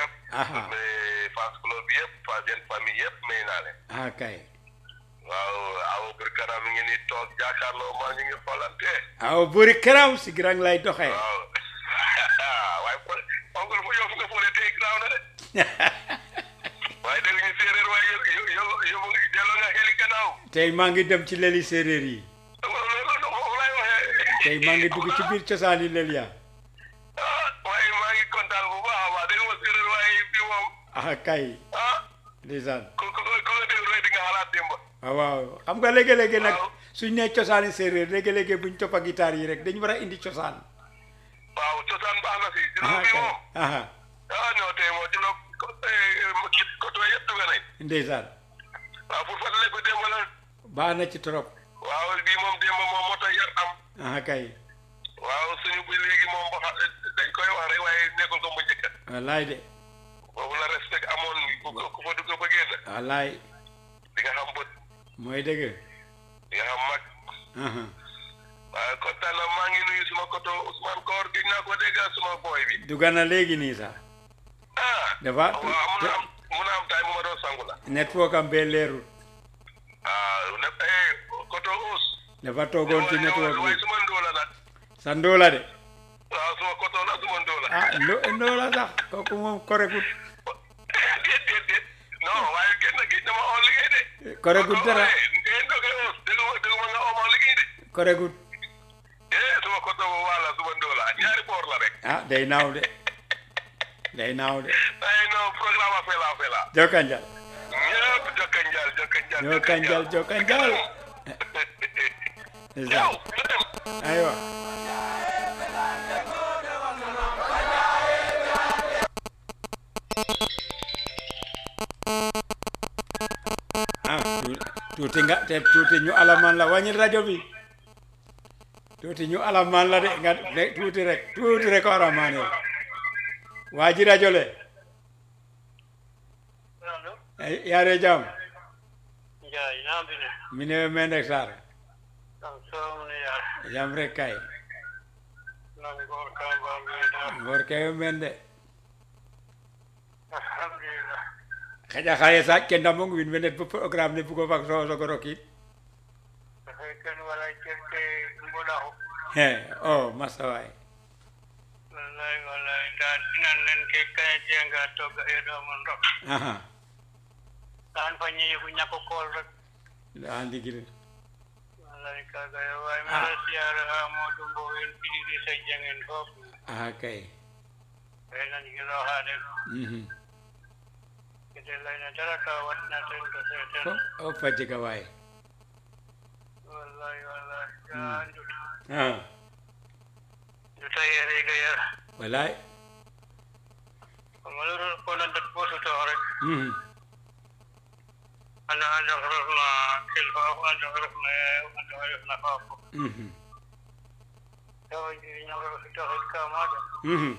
yëpp. Aha. mais fans club yëpp fans yéen famille yëpp may naa leen. ah kay waaw aw bir kanam mi ngi nii toog jàkkaarloo maa ñu ngi xoolante. aw buri karam si grand lay doxee waaw waaye fo- oncle fu yow fu nga fóole tey graaw na de. waaye dégg ñu séeréer waaye yo yo yo yo delloo nga xeli gannaaw. tey maa ngi dem ci leli séeréer yi loolu loolu foofu laay waxee. tey maa ngi dugg ci biir cosaani lel ya ah waaye maa ngi kontaan bu baax a baax dégg nga séeréer waaye bii moom ah kay ah ndeysaan ku ku ku ko déglu rek di nga xalaat démb. waaw waaw xam nga léegi-léegi nag Waaw. suñ nee cosaani séeréer léegi-léegi buñ toppa guitare yi rek dañu war a indi cosaan waaw cosaan baax na si. ah juróom bi kay moom. ah ah non tey moom juróom ko kii côté yëpp dugg nañ. ndeysaan waaw pour fàttaliku démb la. baax na ci trop waaw bii moom démb moom moo tax yar am. ah kay waaw suñu bu léegi moom ba xa dañ koy wax rek waaye nekkul ko mu njëkk. wallaay de boobu la respect amoon ku ko ku fa dugg ba génn. wallaay di nga xam bët mooy dëgg di nga xam mag. aha waaw kontaan na maa ngi nuyu suma koto Ousmane Koor gis naa ko dégg suma boy bi. dugg na léegi nii sax ah. dafa waaw mun na am mun na am tay mu ma doon sangu la. network am bee leerul ah ne eh koto Ous. dafa toogoon ci network waaye bi suma ndóola nag. sa ndóola de waaw suma koto la suma ndóola. ah ndo- ndóola sax kooku moom koregut déet déet déet non waaye génn gi dama oo liggéey de. koregut dara eh eh ndoge Ous dégg ma dégg ma nga oo ma liggéey de. koregut eh suma koto bu wala suma ndóola ñaari boor la rek. ah day naaw de day naaw de ay non programme a fela fela. jokkanjal ñëpp jokkanjal jokkanjal. jokkanjal jokkanjal yow ndeysaan ñu dem. aywa ah tu- tuuti nga te tuuti ñu alamaan la wàññi rajo bi tuuti ñu alamaan la de nga de tuuti rek tuuti rek o alamaan yow waa ji rajo le Allo, ay yaare jam Njaay naa bi ne mi ne men rek sar am soomu ne yaa jam rek kay nam goor kamba bi daal ngor ke men de alhamdulillah xaƴa xaye saaj ke ndamong win wenet bo programme ne bugo fak so sogo rokid dafay kenn wala certe mboɗa ho he o masa waay wallahi wallahi ndaa nan nen ke kaya jenga togga e ɗo mon rok aha an fa ñeyi ko ñakko kool rek a ndigil wallahi kaga yo wawi Ah. mbiɗa siyara ha moɗum mbo en ɗiɗiɗi so jangen fof aha kay ɓe nanigilo haade ɗo mhm kede layna dara ka waɗnaten to seten fo o fajjiga waay wallahi wallahi Mm. ya nduta a nduta yerega yara walay kono loro ko nandat bototo rek mhm أنا أنا عرفنا كلفة وأنا عرفنا وأنا عرفنا فاقو mhm توجي نعرف تاخد كامادة mhm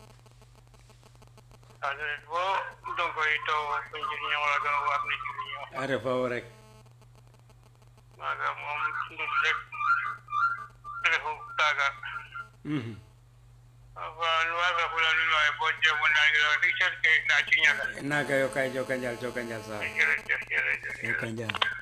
هذا بو دونك يتو بنجي نعرف وابن جي a refa wo rek ما قام أم ندرك تلفو تاغا mhm فالواقع فلان ما يبوجه من ناقل ريشر كي ناچي ناقل naga yo kay jokanjal jokanjal sar جرجر جرجر jokanjal